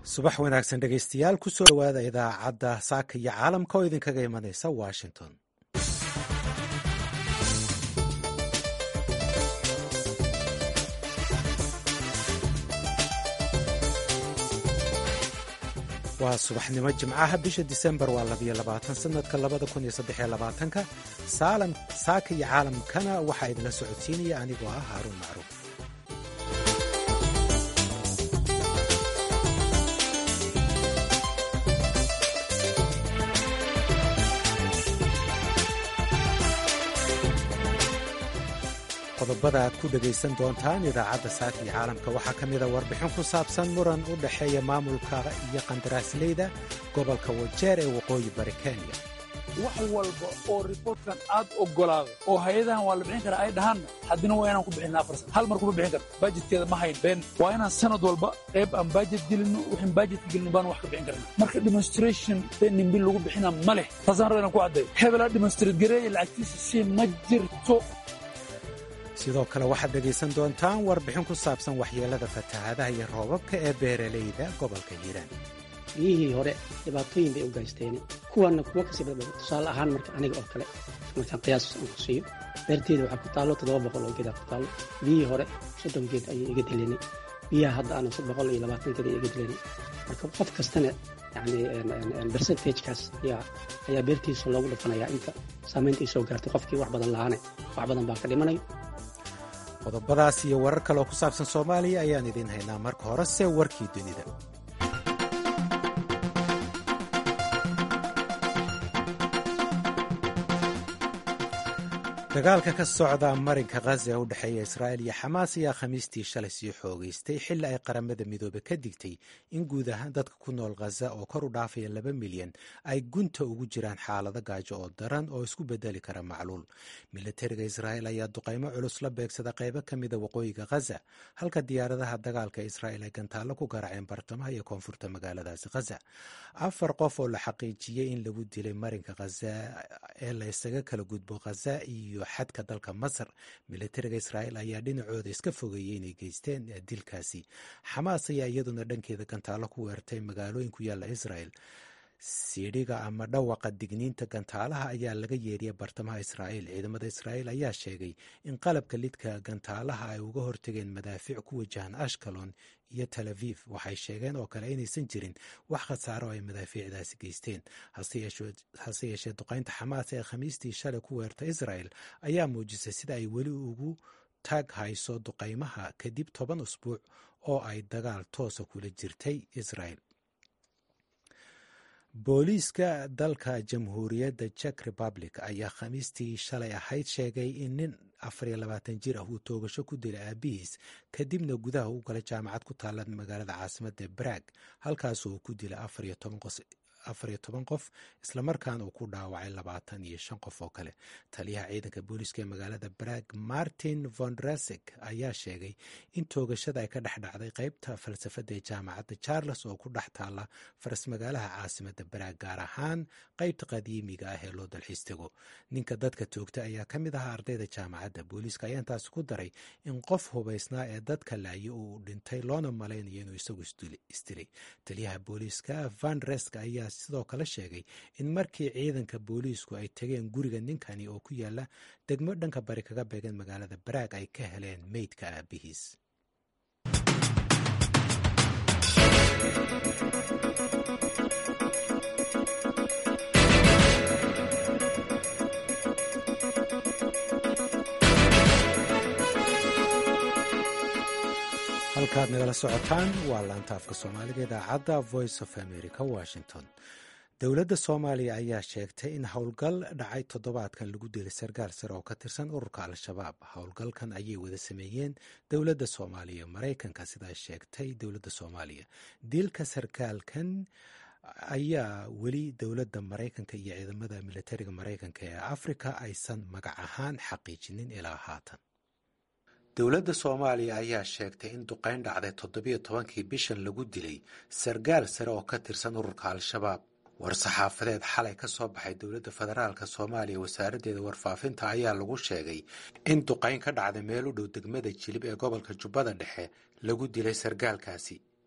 subax wanaagsan dhegaystayaal kusoo dhowaada idaacadda saaka iyo caalamka oo idinkaga imanaysa washington waa subaxnimo jimcaha bisha disembar waa labiyo labaatan sanadka labada kun iyo saddex iyo labaatanka saalam saaka iyo caalamkana waxaa idinla socodsiinaya anigoo ah haaruun macruuf qodobada aad ku dhegaysan doontaan idaacadda saaka iyo caalamka waxaa ka mida warbixin ku saabsan muran u dhexeeya maamulka iyo qandaraasleyda gobolka wajeer ee waqooyi bari kenya wax walba oo riboortkan aad ogolaado oo hay-adahan waa la bixin karaa ay dhahaanna haddina waa inaan ku bixinna afar san hal mar kuma bixin karto bajetkeeda ma hayn been waa inaan sanad walba qayb aan bajet gelinno wixin bajetka gelino baan wax ka bixin karna marka demonstration nimbil lagu bixina ma leh taasaan raba inaan ku caddayo hebelaa demonstrate gareeya lacagtiisa si ma jirto sidoo kale waxaad dhegaysan doontaan warbixin ku saabsan waxyeelada fatahaadaha iyo roobabka ee beeralayda gobolka hiiraan biyihii hore dhibaatooyin bay u gaysteen kuwanna kuwo kasii badbada tusaale ahaan marka aniga oo kale markaan qiyaas aan ku siiyo beerteeda waxaa ku taallo toddoba boqol oo geedaa ku taallo biyihii hore soddon geed ayay iga dilenay biyaha hadda ana boqol iyo labaatan geed ay iga dilenay marka qof kastana yani bercentagekaas ayaa beertiisa loogu dhufanayaa inta saamaynta ay soo gaartay qofkii wax badan lahaane wax badan baa ka dhimanaya qodobadaas iyo warar kaleoo ku saabsan soomaaliya ayaan idiin haynaa marka horese warkii dunida dagaalka ka socda marinka khaza ee u dhexeeya israa'il iyo xamaas ayaa khamiistii shalay sii xoogaystay xilli ay qaramada midoobe ka digtay in guud ahaan dadka ku nool khaza oo kor u dhaafaya laba milyan ay gunta ugu jiraan xaalado gaajo oo daran oo isku bedeli kara macluul milatariga israa'il ayaa duqaymo culus la beegsada qaybo ka mida waqooyiga khaza halka diyaaradaha dagaalka israa'il ay gantaallo ku garaaceen bartamaha iyo koonfurta magaaladaasi khaza afar qof oo la xaqiijiyey in lagu dilay marinka khaza ee la ysaga kala gudbo khaza iyo xadka dalka masar milatariga israa'il ayaa dhinacooda iska fogeeyey inay geysteen dilkaasi xamaas ayaa iyaduna dhankeeda gantaallo ku weertay magaalooyin ku yaalla israa'il siidhiga ama dhawaqa digniinta gantaalaha ayaa laga yeeriya bartamaha israa'iil ciidamada israa'iil ayaa sheegay in qalabka lidka gantaalaha ay uga hortageen madaafiic ku wajahan ashkalon iyo tel aviv waxay sheegeen oo kale inaysan jirin wax khasaaro ay madaafiicdaasi geysteen hase yeeshee duqaynta xamaas ee khamiistii shalay ku weerta israa'el ayaa muujisay sida ay weli ugu taag hayso duqaymaha kadib toban usbuuc oo ay dagaal toosa kula jirtay israa'el booliiska dalka jamhuuriyadda jek republic ayaa khamiistii shalay ahayd sheegay in nin afariyo labaatan jir ah uu toogasho ku dilay aabihiis kadibna gudaha u galay jaamacad ku taalla magaalada caasimadda brag halkaas uu ku dilay afariyo toban qof islamarkaana uu ku dhaawacay labaatan iyo shan qof oo kale taliyaha ciidanka booliiska ee magaalada brag martin vondrasek ayaa sheegay in toogashada ay ka dhex dhacday qeybta falsafadda ee jaamacadda charles oo ku dhex taalla faras magaalaha caasimadda brag gaar ahaan qeybta qadiimiga ah ee loo dalxiis tego ninka dadka toogta ayaa ka mid ahaa ardayda jaamacadda booliiska ayaa intaasi ku daray in qof hubaysnaa ee dadka laaye uu dhintay loona malaynayo inuu isagu isdilay taliyaha booliiska vanresk ayaa sidoo kale sheegay in markii ciidanka booliisku ay tegeen guriga ninkani oo ku yaala degmo dhanka bari kaga beegan magaalada baraag ay ka heleen meydka aabihiis halkaad nagala socotaan waa laanta afka soomaaliga idaacadda voice of america washington dowladda soomaaliya ayaa sheegtay in howlgal dhacay toddobaadkan lagu dilay sarkaal sare oo ka tirsan ururka al-shabaab howlgalkan ayay wada sameeyeen dowladda soomaaliya maraykanka sidaa sheegtay dowladda soomaaliya dilka sarkaalkan ayaa weli dowladda maraykanka iyo ciidamada militariga maraykanka ee afrika aysan magac ahaan xaqiijinin ilaa haatan dowladda soomaaliya ayaa sheegtay in duqayn dhacday toddobiyo tobankii bishan lagu dilay sarkaal sare oo ka tirsan ururka al-shabaab war-saxaafadeed xalay ka soo baxay dowladda federaalk soomaaliya wasaaraddeeda warfaafinta ayaa lagu sheegay in duqayn ka dhacday meel u dhow degmada jilib ee gobolka jubbada dhexe lagu dilay sarkaalkaasi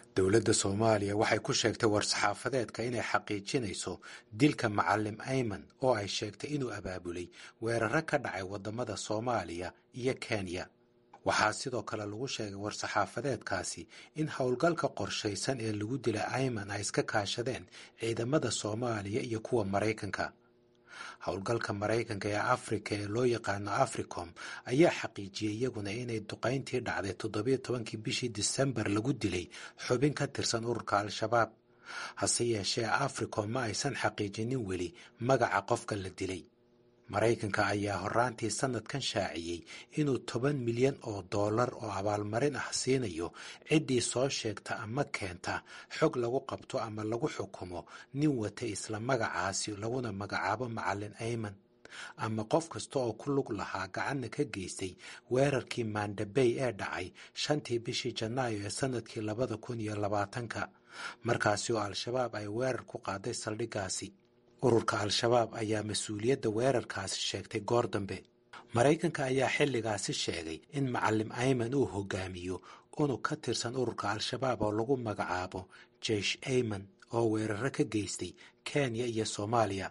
dowladda soomaaliya waxay ku sheegtay war-saxaafadeedka inay xaqiijinayso dilka macalim ayman oo ay sheegtay inuu abaabulay weeraro ka dhacay waddamada soomaaliya iyo kenya waxaa sidoo kale lagu sheegay war-saxaafadeedkaasi in howlgalka qorshaysan ee lagu dilay ayman ay iska kaashadeen ciidamada soomaaliya iyo kuwa maraykanka howlgalka maraykanka ee afrika ee loo yaqaano africom ayaa xaqiijiyey iyaguna inay duqayntii dhacday toddobiyo tobankii bishii disembar lagu dilay xubin ka tirsan ururka al-shabaab hase yeeshee africom ma aysan xaqiijinin weli magaca qofka la dilay maraykanka ayaa horaantii sanadkan shaaciyey inuu toban milyan oo dollar oo abaalmarin ah siinayo ciddii soo sheegta ama keenta xog lagu qabto ama lagu xukumo nin wata isla magacaasi laguna magacaabo macalin ayman ama qof kasta oo ku lug lahaa gacanna ka geystay weerarkii mandabey ee dhacay shantii bishii janaayo ee sanadkii labada kun iyo labaatanka markaasi oo al-shabaab ay weerar ku qaaday saldhiggaasi ururka al-shabaab ayaa mas-uuliyadda weerarkaasi sheegtay goor dambe maraykanka ayaa xilligaasi sheegay in macalim ayman uu hogaamiyo unug ka tirsan ururka al-shabaab oo lagu magacaabo jeish ayman oo weeraro ka geystay kenya iyo soomaaliya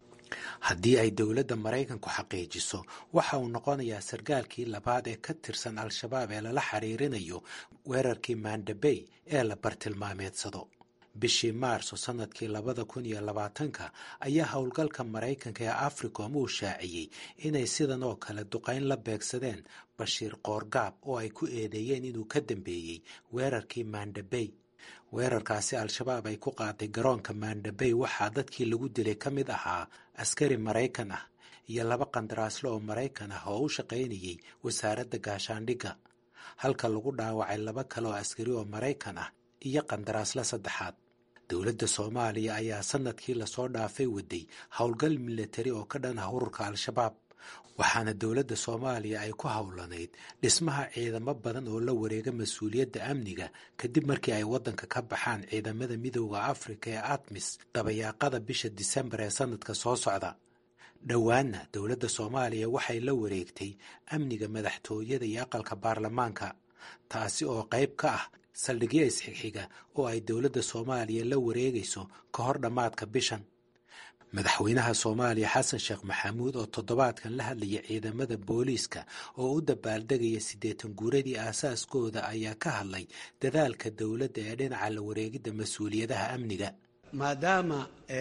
haddii ay dowladda maraykanku xaqiijiso waxa uu noqonayaa sarkaalkii labaad ee ka tirsan al-shabaab ee lala xiriirinayo weerarkii mandabey ee la bartilmaameedsado bishii maarso sanadkii labada kun iyo labaatanka ayaa howlgalka maraykanka ee africom uu shaaciyey inay sidan oo kale duqayn la beegsadeen bashiir qoorgaab oo ay ku eedeeyeen inuu ka dambeeyey weerarkii mandabey weerarkaasi al-shabaab ay ku qaaday garoonka mandabey waxaa dadkii lagu dilay ka mid ahaa askari maraykan ah iyo laba qandaraasle oo maraykan ah oo u shaqaynayay wasaaradda gaashaandhigga halka lagu dhaawacay laba kale oo askari oo maraykan ah iyo qandaraasle saddexaad dowladda soomaaliya ayaa sanadkii lasoo dhaafay waday howlgal milatari oo ka dhan ah ururka al-shabaab waxaana dowladda soomaaliya ay ku howlanayd dhismaha ciidamo badan oo la wareega mas-uuliyadda amniga kadib markii ay waddanka ka baxaan ciidamada midooda afrika ee atmis dabayaaqada bisha disembar ee sanadka soo socda dhowaanna dowladda soomaaliya waxay la wareegtay amniga madaxtooyada iyo aqalka baarlamaanka taasi oo qayb ka ah saldhigyo isxigxiga oo ay dowladda soomaaliya la wareegayso ka hor dhammaadka bishan madaxweynaha soomaaliya xasan sheekh maxamuud oo toddobaadkan la hadlaya ciidamada booliiska oo u dabaaldegaya siddeetan guuradii aasaaskooda ayaa ka hadlay dadaalka dowladda ee dhinaca la wareegidda mas-uuliyadaha amniga maadaama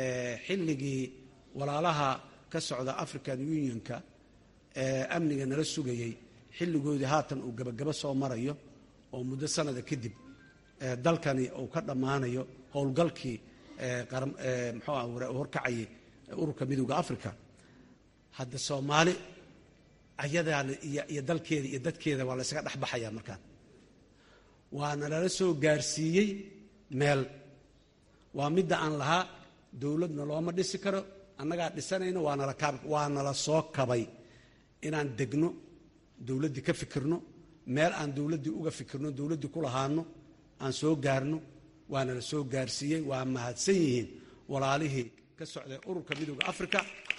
xilligii walaalaha ka socda african unionka ee amniga nala sugayey xilligoodii haatan uu gebagabo soo marayo oo muddo sanada kadib dalkani uu ka dhammaanayo howlgalkii muxuu ah horkacayay ururka midooda africa hadda soomaali ayadaana iyo dalkeeda iyo dadkeeda waa la ysaga dhexbaxayaa markaan waana lala soo gaarsiiyey meel waa midda aan lahaa dowladna looma dhisi karo annagaa dhisanayno waanala kaab waa nala soo kabay inaan degno dowladdii ka fikirno meel aan dowladdii uga fikirno dowladdii ku lahaano aan soo gaarno waana la soo gaarsiiyey waa mahadsan yihiin walaalihii ka socday ururka midooda africa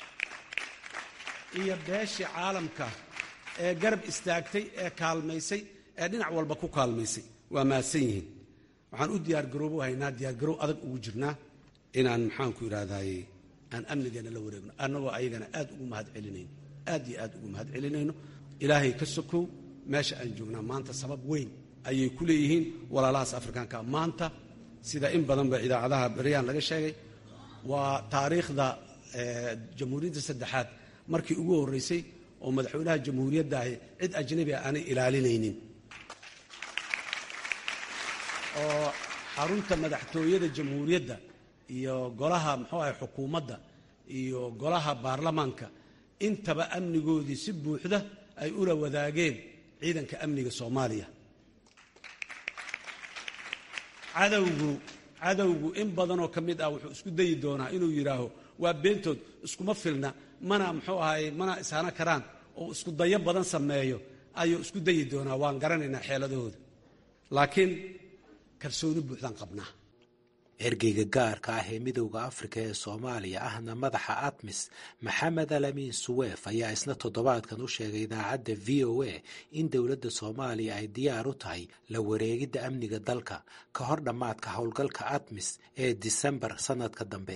iyo beeshii caalamka ee garab istaagtay ee kaalmaysay ee dhinac walba ku kaalmaysay waa mahadsan yihiin waxaan u diyaargaroobo haynaa diyaargarow adag ugu jirnaa inaan maxaanku idhaahdaye aan amnigeena la wareegno annagoo ayagana aad ugu mahad celinayno aad iyo aad ugu mahad celinayno ilaahay ka sokow meesha aan joognaa maanta sabab weyn ayay ku leeyihiin walaalahaas afrikaanka maanta sida in badanba idaacadaha beryaan laga sheegay waa taariikhda jamhuuriyadda saddexaad markii ugu horreysay oo madaxweynaha jamhuuriyadda ahi cid ajnabi a aanay ilaalinaynin oo xarunta madaxtooyada jamhuuriyadda iyo golaha muxuu ahay xukuumadda iyo golaha baarlamaanka intaba amnigoodii si buuxda ay ula wadaageen ciidanka amniga soomaaliya cadowgu cadowgu in badanoo ka mid ah wuxuu isku dayi doonaa inuu yidhaaho waa beentood iskuma filna mana muxuu ahaye mana ishana karaan oo isku dayo badan sameeyo ayuu isku dayi doonaa waan garanaynaa xeeladahooda laakiin kalsooni buuxdaan qabnaa ergeyga gaarka ah ee midowda afrika ee soomaaliya ahna madaxa atmis maxamed alamin suweef ayaa isna toddobaadkan u sheegay idaacadda v o a in dowladda soomaaliya ay diyaar u tahay la wareegidda amniga dalka ka hor dhammaadka howlgalka atmis ee disembar sanadka dambe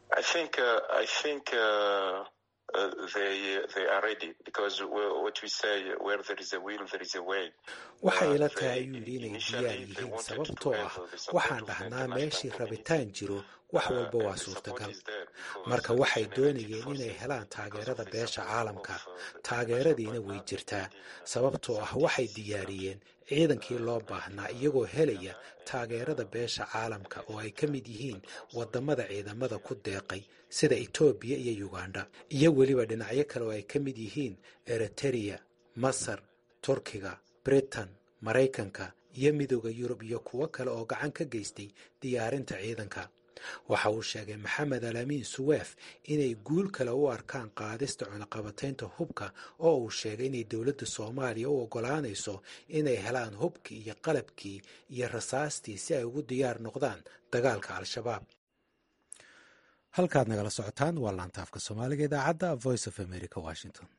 waxay ila tahay ayuu yidhi inay diyaar yihiin sababtoo ah waxaan dhahnaa meeshii rabitaan jiro wax walba waa suurtagal marka waxay doonayeen inay helaan taageerada beesha caalamka taageeradiina way jirtaa sababtoo ah waxay diyaariyeen ciidankii loo baahnaa iyagoo helaya taageerada beesha caalamka oo ay ka mid yihiin wadamada ciidamada ku deeqay sida etoobiya iyo uganda iyo weliba dhinacyo kale oo ay ka mid yihiin eritereya masar turkiga britain maraykanka iyo midooda yurub iyo kuwo kale oo gacan ka geystay diyaarinta ciidanka waxa uu sheegay maxamed alamin suweef inay guul kale u arkaan qaadista cunaqabataynta hubka oo uu sheegay inay dowladda soomaaliya u oggolaanayso inay helaan hubkii iyo qalabkii iyo rasaastii si ay ugu diyaar noqdaan dagaalka al-shabaab halkaad nagala socotaan waa laantaafka soomaaliga idaacadda voice of america washington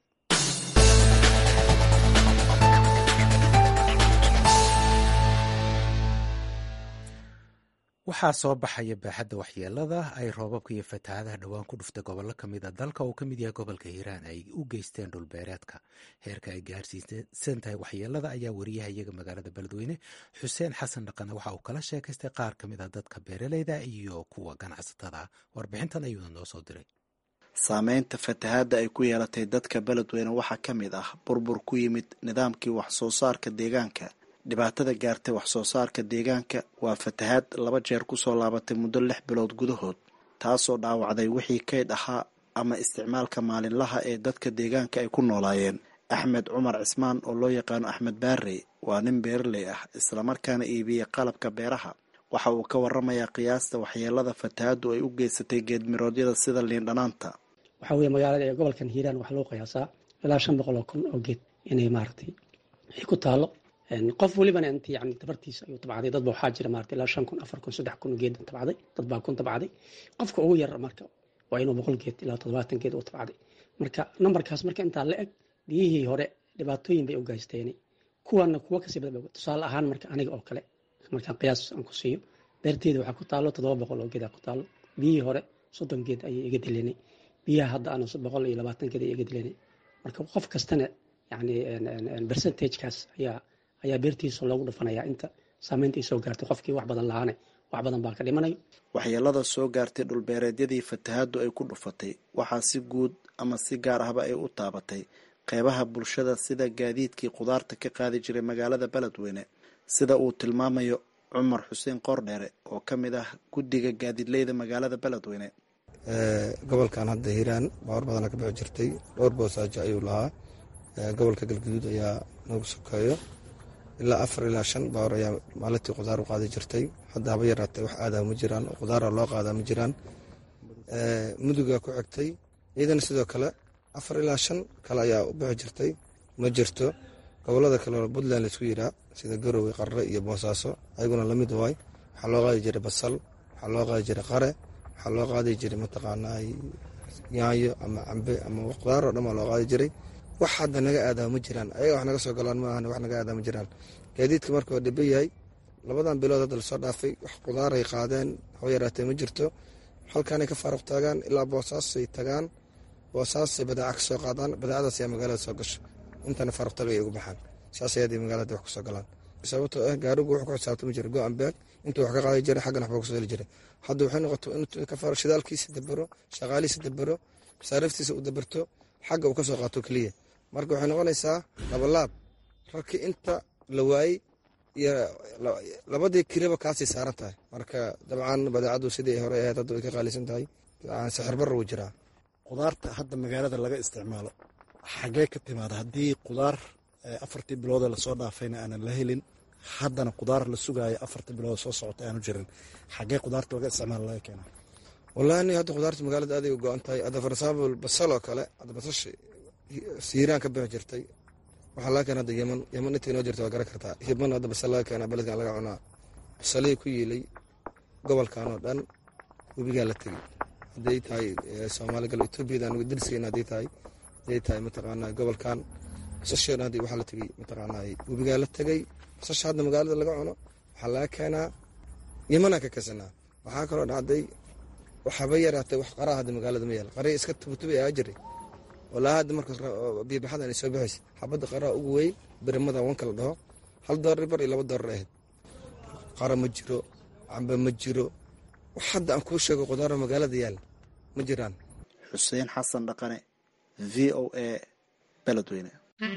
waxaa soo baxaya baaxadda waxyeelada ay roobabka iyo fatahaadaha dhowaan ku dhufta gobollo ka mid a dalka uu ka mid yahay gobolka hiiraan ay u geysteen dhulbeereedka heerka ay gaarsiisan tahay waxyeelada ayaa wariyaha iyaga magaalada beledweyne xuseen xasan dhaqane waxa uu kala sheekaystay qaar ka mid a dadka beeraleyda iyo kuwa ganacsatada warbixintan ayuuna noo soo diray saameynta fatahaadda ay ku yeelatay dadka beledweyne waxaa ka mid ah burbur ku yimid nidaamkii wax soo saarka deegaanka dhibaatada gaartay wax soo saarka deegaanka waa fatahaad laba jeer kusoo laabatay muddo lix bilood gudahood taasoo dhaawacday wixii kayd ahaa ama isticmaalka maalinlaha ee dadka deegaanka ay ku noolaayeen axmed cumar cismaan oo loo yaqaano axmed baarey waa nin beeraley ah islamarkaana iibiyey qalabka beeraha waxa uu ka waramayaa qiyaasta waxyeelada fatahaaddu ay u geysatay geedmiroodyada sida liindhanaanta waxaa weye magaalada ee gobolkan hiiraan waxaa loo qiyaasaa ilaa shan boqol oo kun oo geed inay maaragtay ay ku taalo qof welibana int yani tabartiisa ayuu tabacday dadba waxaa jira maarata ilaa shan kun afar kun saddex kun geed tabacday dad baa kun tabacday qofka ugu yar marka waa inuu boqol geed ilaa toddobaatan geed uu tabacday marka nambarkaas marka intaa la eg biyihii hore dhibaatooyin bay u gaysteeni kuwana kuwa kasii badba tusaale ahaan marka aniga oo kale markaan qiyaas aan ku siiyo beerteeda waxaa ku taalo toddoba boqol oo geedaa ku taalo biyihii hore soddon geed ayay iga dilenay biyaha hadda aan boqol iyo labaatan geed ay iga dilenay marka qof kastana yani percentagekaas ayaa ayaa beertiisa loogu dhufanayaa inta saameynta ay soo gaartay qofkii wax badan lahaana wax badan baa ka dhimanayo waxyeelada soo gaartay dhulbeereedyadii fatahaaddu ay ku dhufatay waxaa si guud ama si gaar ahba ay u taabatay qeybaha bulshada sida gaadiidkii khudaarta ka qaadi jiray magaalada beledweyne sida uu tilmaamayo cumar xuseen qoordheere oo ka mid ah guddiga gaadiidleyda magaalada beledweyne gobolkan hadda hiiraan baawar badana ka bixi jirtay dhowr boosaajo ayuu lahaa gobolka galguduud ayaa noogu sokeeyo ilaa afar ilaa shan baawar ayaa maalintii khudaar u qaadi jirtay hadda haba yaraatee wax aadaa ma jiraan oo khudaara loo qaadaa ma jiraan muduga ku xigtay ciidana sidoo kale afar ilaa shan kale ayaa u bixi jirtay ma jirto gobolada kale oo puntland laisku yiraa sida garowe qarre iyo boosaaso ayaguna lamid waay waxaa loo qaadi jiray basal waxaa loo qaadi jiray qare waxaa loo qaadi jiray mataqaanaa yaayo ama cambe ama khudaar oo dhan baa loo qaadi jiray wax hadda naga aadaa ma jiraan ayaga wax naga soo galaan maahan wax naga aadaa ma jiraan gaadiidka marka waa dhiba yahay labadan bilood hadda lasoo dhaafay wax khudaaray qaadeen haba yaraatee ma jirto halkaanay ka faaruq taagaan ilaa boosaasay tagaan boosaasay badaaca ka soo qaadaan badaacadaas ayaa magaalada soo gasho intana faaruq taga ay ugu baxaan saas ayaday magaalada wax kusoo galaan sababtoo ah gaarigu wuxuu ku xisaabtami jiray go ambeeg intuu wax ka qaadi jiray xaggana waxba kusoo heli jiray hadda waxay noqoto inuu ka faaro shidaalkiisa dabero shaqaalihiisa dabero masaariiftiisa uu dabarto xagga uu ka soo qaato keliya marka waxay noqonaysaa labalaab rarkii inta la waayey iyo labadii kiliba kaasii saaran tahay marka dabcan badeecadu sidii hore ahayd hadda way ka qaalisan tahay sixir barra wuu jiraa khudaarta hadda magaalada laga isticmaalo xagee ka timaada haddii khudaar afartii biloodee lasoo dhaafayna aanan la helin haddana khudaar la sugaayo afartii bilood soo socota aanu jirin xagee khudaarta laga isticmaalo laga keena wallahi hadda khudaarta magaalada aaday u go-an tahay hadda for example basal oo kale hadda basashi siiraan ka bixi jirtay waxaa laga keena hadda yeman yeman inta inoo jirta waa garan kartaa yeman hadda basal laga keena beledkan laga cunaa basalihii ku yiilay gobolkan oo dhan webigaa la tegey hadday tahay soomaali gal etoobiyadan darsigeyna hadday tahay hadday tahay mataqaanaa gobolkan basasheena hadda waxaa la tegey mataqaanaa webigaa la tegey basasha hadda magaalada laga cuno waxaa laga keenaa yemanaan ka kasanaa waxaa kaloo dhacday waxaba yaraatay wax qaraa hadda magaalada ma yaala qarii iska tubatubi ayaa jiray walaa hadda markaas biyobaxadan ay soo baxaysa xabadda qaraa ugu weyn birimada wanka la dhaho hal doolar bar iyo laba doolar ahayd qara ma jiro camba ma jiro wax hadda aan kuu sheego qudaaro magaalada yaala ma jiraan xuseen xasan dhaqane v o a beledweyne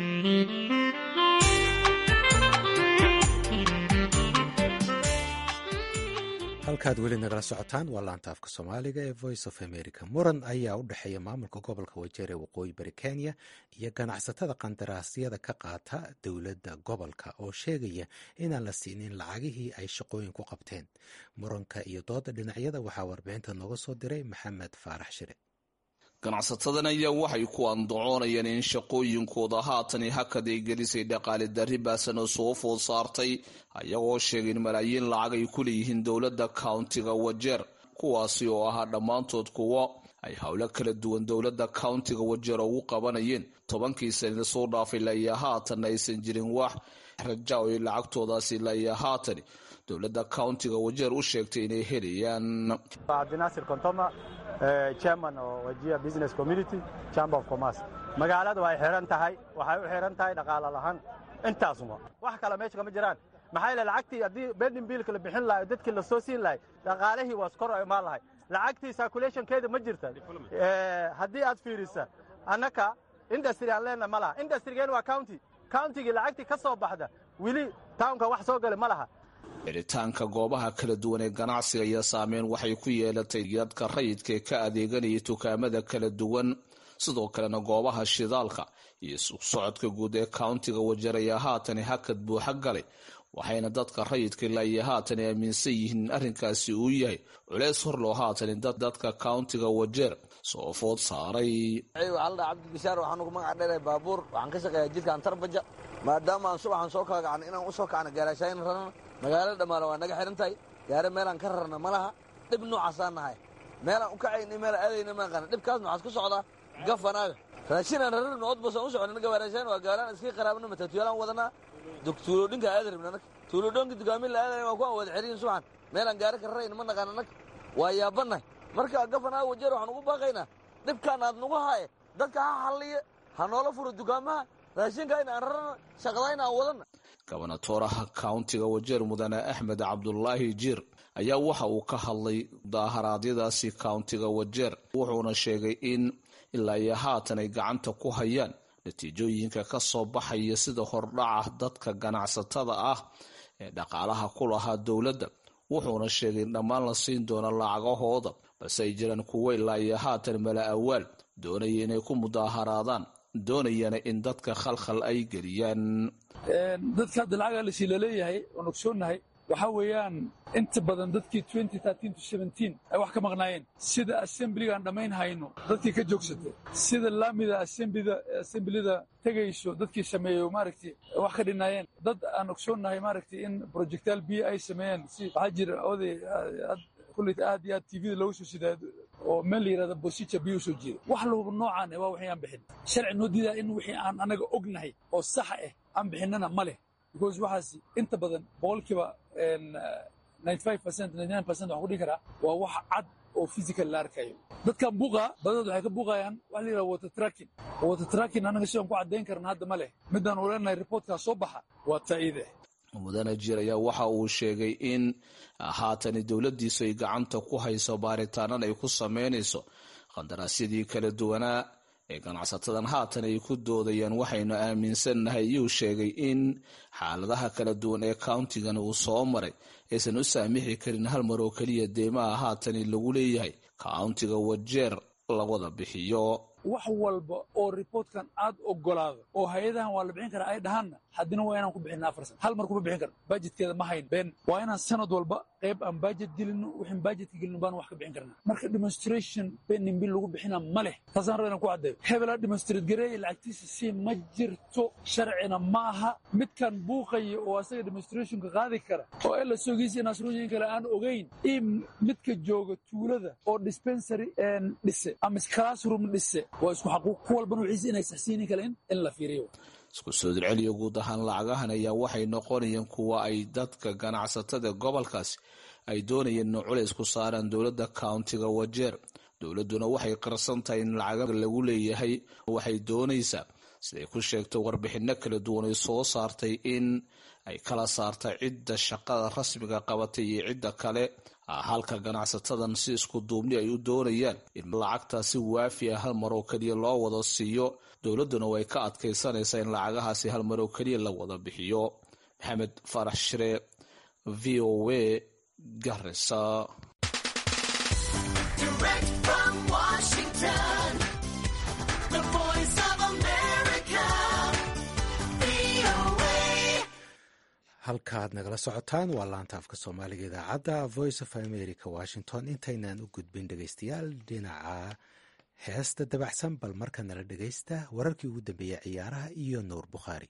halkaad weli nagala socotaan waa laanta afka soomaaliga ee voice of america muran ayaa u dhexeeya maamulka gobolka wajeer ee waqooyi bari kenya iyo ganacsatada qandaraasyada ka qaata dowladda gobolka oo sheegaya inaan la siinin lacagihii ay shaqooyin ku qabteen muranka iyo dooda dhinacyada waxaa warbixinta nooga soo diray maxamed faarax shire ganacsatadan ayaa waxay ku andacoonayeen in shaqooyinkooda haatan hakad ay gelisay dhaqaale darri baasan oo soo food saartay ayagoo sheegay in malaayiin lacag ay ku leeyihiin dowladda countiga wajeer kuwaasi oo ahaa dhammaantood kuwo ay howlo kala duwan dowladda countiga wajeer ugu qabanayeen tobankii sanada soo dhaafay laiyo haatan aysan jirin wax raja oo ay lacagtoodaasi laiyo haatan dowladda countiga wajeer u sheegtay inay helayaan chairman oo wajia business community chamber of commerce magaalada way xiran tahay waxay u xiran tahay dhaqaala lahaan intaasuma wax kale meesha kama jiraan maxaa yeele lacagtii haddii bending biilka la bixin lahay dadkii la soo siin lahay dhaqaalihii waa skor oo imaan lahay lacagtii circulationkeeda ma jirta haddii aad fiirisa annaka industry aan leenahay ma laha industrygeen waa county countigii lacagtii ka soo baxda weli townka wax soo gala ma laha xiritaanka goobaha kala duwan ee ganacsiga iyo saameyn waxay ku yeelatay dadka rayidka ee ka adeeganaya dukaamada kala duwan sidoo kalena goobaha shidaalka iyo socodka guud ee countiga wajeer ayaa haatan hakad buuxa galay waxayna dadka rayidka ilaa iyo haatan aaminsan yihiin in arrinkaasi uu yahay culeys hor loo haatan dadka countiga wajeer soo food saaray waxaaldhaa cabdibishaar waxaan ugu magac dheeray baabuur waxaan ka shaqeeyaa jidkaan tarbaja maadaama aan subaxan soo kala kacna inaan u soo kacna gaaraashaayin rarana magaalada dhammaale waa naga xihan tahay gaare meelaan ka rarna ma laha dhib noocaasaan nahay meelaan u kacayna meel aadayna ma aqana dhibkaasna waxaad ku socdaa gafanaaga raashinaan rararna odbasaan u socona gabaaraashaan waa gaalaan iska qaraabna matatuulaan wadanaa tuulodhinka aada rabna nag tuulodhoonka dugaamin la aadaya waa ku aan wada xiriyin subaxan meelaan gaare ka rarayna ma naqaana nag waa yaabannahay marka gafanaaga wajeer waxaan ugu baaqaynaa dhibkaan aad nagu haaye dadka ha halliya ha noola furo dukaamaha raashinka in aan rarana shaqada in aan wadana gobonatoraha countiga wajeer mudane axmed cabdulaahi jiir ayaa waxa uu ka hadlay daaharaadyadaasi countiga wajeer wuxuuna sheegay in ilaa iyo haatan ay gacanta ku hayaan natiijooyinka ka soo baxaya sida hordhaca dadka ganacsatada ah ee dhaqaalaha ku lahaa dowladda wuxuuna sheegay in dhammaan la siin doono lacagahooda balse ay jiraan kuwo ilaa iyo haatan mala awaal doonaya inay ku mudaaharaadaan doonayana in dadka khalkhal ay geliyaan dadka hadda lacagaa lasii laleeyahay oon ogsoonnahay waxaa weeyaan inta badan dadkii ay wax ka maqnaayeen sida assemblygaan dhammayn hayno dadkii ka joogsatay sida laamida assemblida tegayso dadkii sameeyo maaragtay wax ka dhinaayeen dad aan ogsoonnahay maaragtay in projectaal biyo ay sameeyeen si waxaa jira oday kulleyta aad iyo aad tvda loogu soo sidaa oo meel la yidhahda bosica biyo soo jeeda wax lahuba noocaan waa wixii aan bixin sharci noo diidaa in wixii aan anaga ognahay oo saxa ah aan bixinnana ma leh because waxaas inta badan boqolkiiba waxaan ku dhihi karaa waa wax cad oo physical la arkayo dadkan buuqa badadood waxay ka buuqayaan waxa la yidhaha water tracking water tracking anaga sidaan ku caddayn karna hadda ma leh midaan u leenahay reportkaa soo baxa waa ta'iide mudane jiir ayaa waxa uu sheegay in haatani dowladdiisu ay gacanta ku hayso baaritaanana ay ku sameynayso qandaraasyadii kala duwanaa ee ganacsatadan haatan ay ku doodayaan waxaynu aaminsannahay iyuu sheegay in xaaladaha kala duwan ee countigan uu soo maray aysan u saamixi karin hal mar oo keliya deymaha haatani lagu leeyahay countiga wajeer lawada bixiyo wax walba oo riboortkan aad ogolaado oo hay-adahan waa la bixin karaa ay dhahaanna haddina waa inaan ku bixinna afar sana hal mar kuma bixin karno bajetkeeda ma hayn been waa inaan sanad walba qayb aan bajet gelino wixin bajetka gelino baan wax ka bixin karnaa marka demonstration bending bill lagu bixina ma leh taasaan raba inaan ku caddeeyo hebelaa demonstrate gareeya lacagtiisa si ma jirto sharcina ma aha midkan buuqaya oo asaga demonstrationka qaadi kara oo ela sogiisa nasrooyin kale aan ogayn iyo midka jooga tuulada oo dispensary dhise ama classroom dhise waa isku xaquuq ku walbana wixiisa inay saxsiinin kale in la fiiriyo isku soo dirceliyo guud ahaan lacagahan ayaa waxay noqonayeen kuwa ay dadka ganacsatada gobolkaasi ay doonayeen in culays ku saaraan dowladda countiga wajeer dowladduna waxay qarsan tahay in lacaga lagu leeyahay waxay doonaysaa siday ku sheegtay warbixinno kala duwan ay soo saartay in ay kala saartay cidda shaqada rasmiga qabatay iyo cidda kale halka ganacsatadan si isku duubni ay u doonayaan in lacagtaasi waafi ah hal mar oo keliya loo wada siiyo dowladduna way ka adkaysanaysaa in lacagahaasi hal mar oo keliya la wada bixiyo maxamed farax shire v o a garisa halkaaad nagala socotaan waa laanta afka soomaaliga idaacadda voice of america washington intaynaan u gudbin dhegaystayaal dhinaca heesta dabacsan bal marka nala dhegaysta wararkii ugu dambeeyey ciyaaraha iyo nuur bukhaari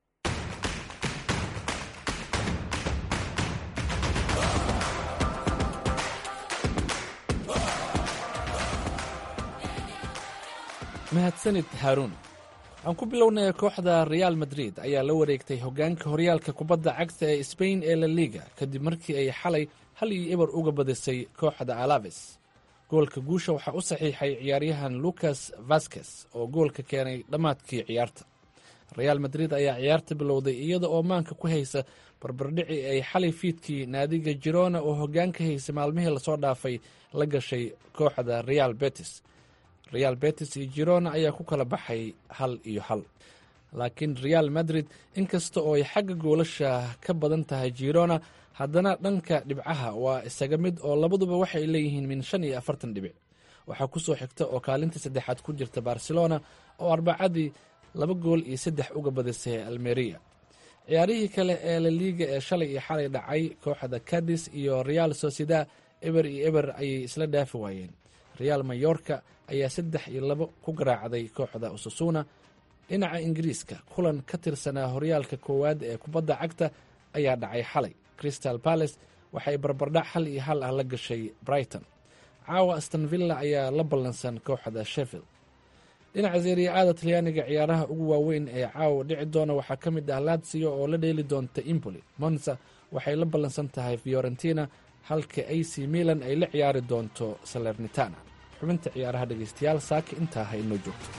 mahadsanid haaruun aan ku bilownay kooxda reaal madrid ayaa la wareegtay hoggaanka horyaalka kubadda cagta ee sbain ee la liga kadib markii ay xalay hal iyo eber uga badisay kooxda alaves goolka guusha waxaa u saxiixay ciyaaryahan lucas vasquez oo goolka keenay dhammaadkii ciyaarta reaal madrid ayaa ciyaarta bilowday iyada oo maanka ku haysa barbardhici ay xalay fiidkii naadiga jirona oo hoggaanka haysa maalmihii lasoo dhaafay la gashay kooxda real betis real betis iyo jirona ayaa ku kala baxay hal iyo hal laakiin real madrid inkasta oo ay xagga goolasha ka badan tahay jirona haddana dhanka dhibcaha waa isaga mid oo labaduba waxay leeyihiin min shan iyo afartan dhibic waxaa ku soo xigta oo kaalinta saddexaad ku jirta barcelona oo arbacadii laba gool iyo saddex uga badisay almeria ciyaarihii kale ee la liiga ee shalay iyo xalay dhacay kooxda cadis iyo real sociedad eber iyo eber ayay isla dhaafi waayeen real mayorka ayaa saddex iyo labo ku garaacday kooxda ususuna dhinaca ingiriiska kulan ka tirsanaa horyaalka koowaad ee kubadda cagta ayaa dhacay xalay crystal palace waxay barbardhac hal iyo hal ah la gashay brighton caawa astonvilla ayaa la ballansan kooxda sheffield dhinaca seeriya-aada talyaaniga ciyaaraha ugu waaweyn ee caawa dhici doona waxaa ka mid ah latsiyo oo la dheeli doonta impoli monza waxay la ballansan tahay fiorentina halka ac milan ay la ciyaari doonto salernitana xubinta ciyaaraha dhegeystayaal saaka intaa ha inoo joogto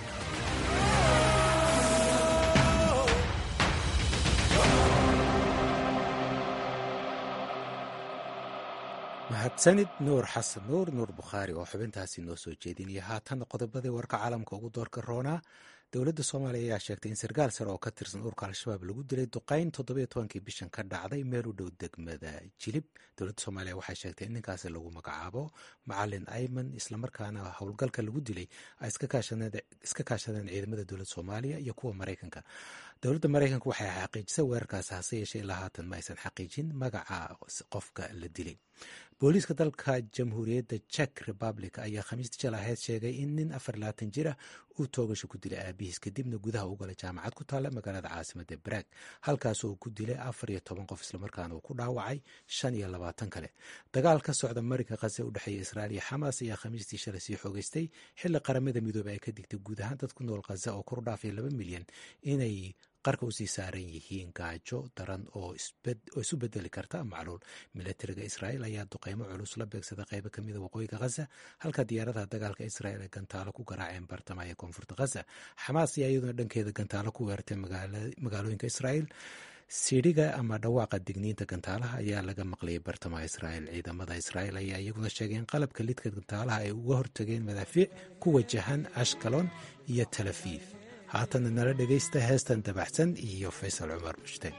mahadsanid nuur xasan nuur nuur bukhaari oo xubintaasi noo soo jeedinaya haatan qodobadii warka caalamka ugu doorka roonaa dowladda soomaaliya ayaa sheegtay in sarkaal sare oo ka tirsan urka al-shabaab lagu dilay duqayn toddobiyo tobankii bishan ka dhacday meel u dhow degmada jilib dowladda soomaaliya waxay sheegtay in ninkaasi lagu magacaabo macalin ayman islamarkaana howlgalka lagu dilay ay iska kaashadeen ciidamada dowladda soomaaliya iyo kuwa maraykanka dowladda maraykanka waxay xaqiijisay weerarkaasi hase yeeshee ilaa haatan ma aysan xaqiijin magaca qofka la dilay booliiska dalka jamhuuriyadda czech republic ayaa khamiistii jal aheyd sheegay in nin afar labaatan jir ah uu toogasho ku dilay aabihiis kadibna gudaha u galay jaamacad ku taalla magaalada caasimada baraag halkaas uu ku dilay afar iyo toban qof islamarkaana uu ku dhaawacay shan iyo labaatan kale dagaal ka socda marinka khaze u dhexeeya israa'iil iyo xamaas ayaa khamiistii shalay sii xoogeystay xilli qaramada midoobey ay ka digtay guud ahaan dad ku nool khaza oo kor u dhaafaya laba milyan inay qarka usii saaran yihiin gaajo daran oo isu bedeli karta macluul milatariga israa'iil ayaa duqeymo culus la beegsada qeybo kamida waqooyiga khaza halka diyaaradaha dagaalka israa'iil ay gantaalo ku garaaceen bartamaha ee koonfurta khaza xamaas ayaa iyaduna dhankeeda gantaalo ku weerartay magaalooyinka israa'iil siidhiga ama dhawaaqa digniinta gantaalaha ayaa laga maqlayay bartamaha israa'iil ciidamada israa'iil ayaa iyaguna sheegay in qalabka lidka gantaalaha ay uga hortageen madaafiic ku wajahan ashkalon iyo talafiif haatana nala dhegaysta heestan dabaxsan iyo faysal cumar mushteen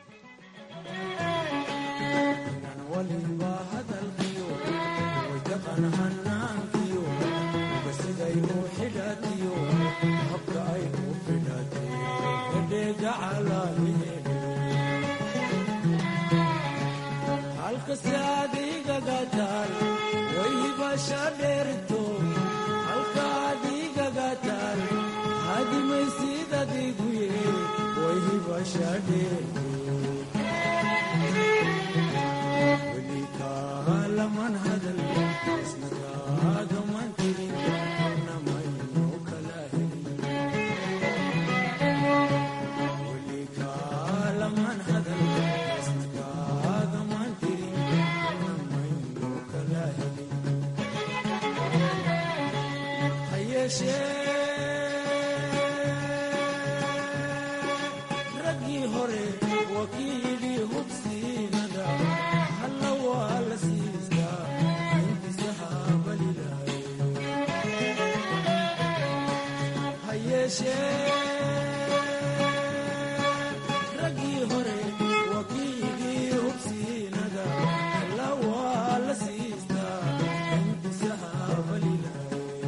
waliba hadalkiyo way taqan hanaankiyo siday u xidhatiyo habka ay u fidhatay edheega calaaliheedhe halkasi adigaga taal waybasha dheerto halka adigaga taal hadimaysid adiguye waybasha dheerto weligaalaman hadal isnagaagaman tirin namayno kala helin weligaalaman hadal isnagaagaman tirin namayno kala helin hayeeshee raggii hore wakiilii hubsiinada halla waa la siistaa intisahaabalilahay hayeeshee raggii hore wakiilii hubsiinada halla waa la siistaa intisahaabalilahay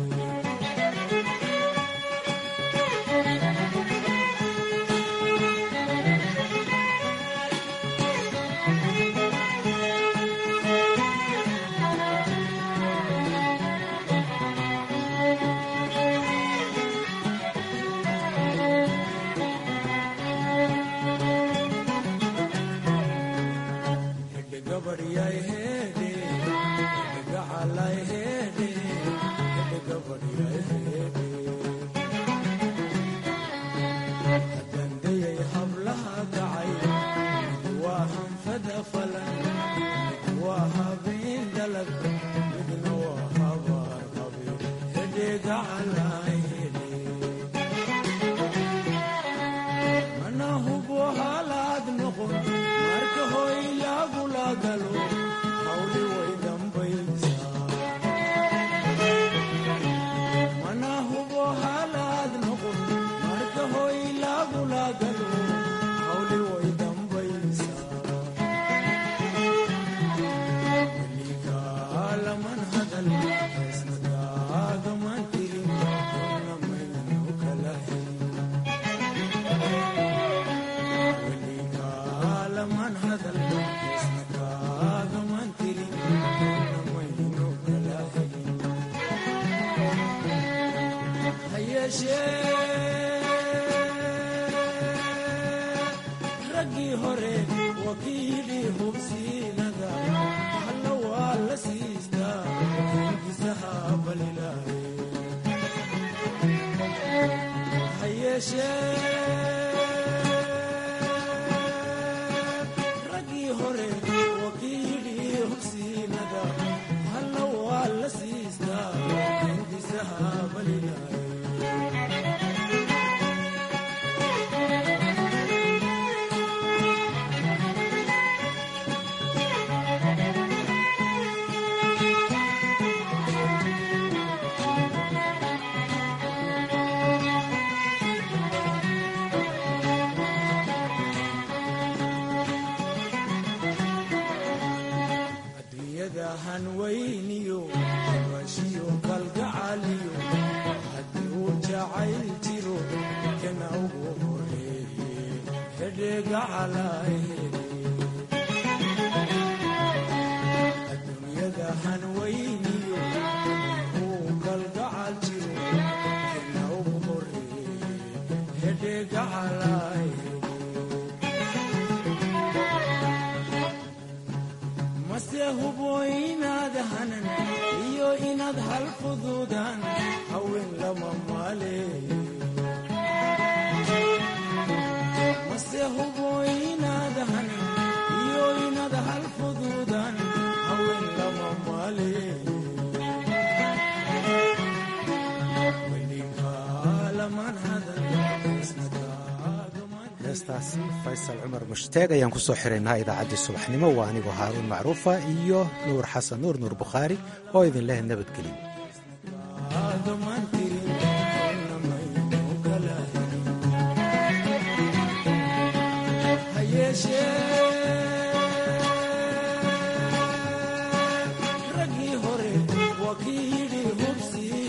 hadandayay hablaha kacay mid waa hanfada falan mid waa habeen dalag midna waa habaar qabe hedheega calay hedhe mana hubo halaad noqon marka hoy lagula galo hawli way dambaysaa mana hubo halaad noqon marka hoy lagula galo hawli way dambaysaa weligaalaman hadal isnagaagaman tirin namaynu kala helin weligaalaman hadal isnagaagaman tirin namaynu kala helin hayeeshee raggii hore wakiilii hubsiinada halla waa la siistaa ingisahaabalilahay hayeeshee raggii hore wakiilii hubsiinada halla waa la siistaa ingisahaabalilahay adduunyada hanweyniyo bashiyo kalgacaliyo haddii uu jacayl jiro kana ugu horeeye hedheega calaaheede adduunyada hanweyniyo uu kalgacal jiro kana ugu horeeye hedheega calaaheede mase hubo inaad hanan iyo inaad hal fuduudaan haween lama maaleeyo mase hubo inaad hanan iyo inaad hal fuduudaan haween lama maaleeyo weligaalaman hadal isnagaagaman heestaasi faysal cumar mushtaeg ayaan kusoo xiraynaa idaacaddii subaxnimo waa anigoo haaruun macruufa iyo nuur xasan nuur nuur bukhaari oo idin leh nabadgelyo agaman tirin namayno kala helin hayeeshee raggii hore waa kii yidhi hubsii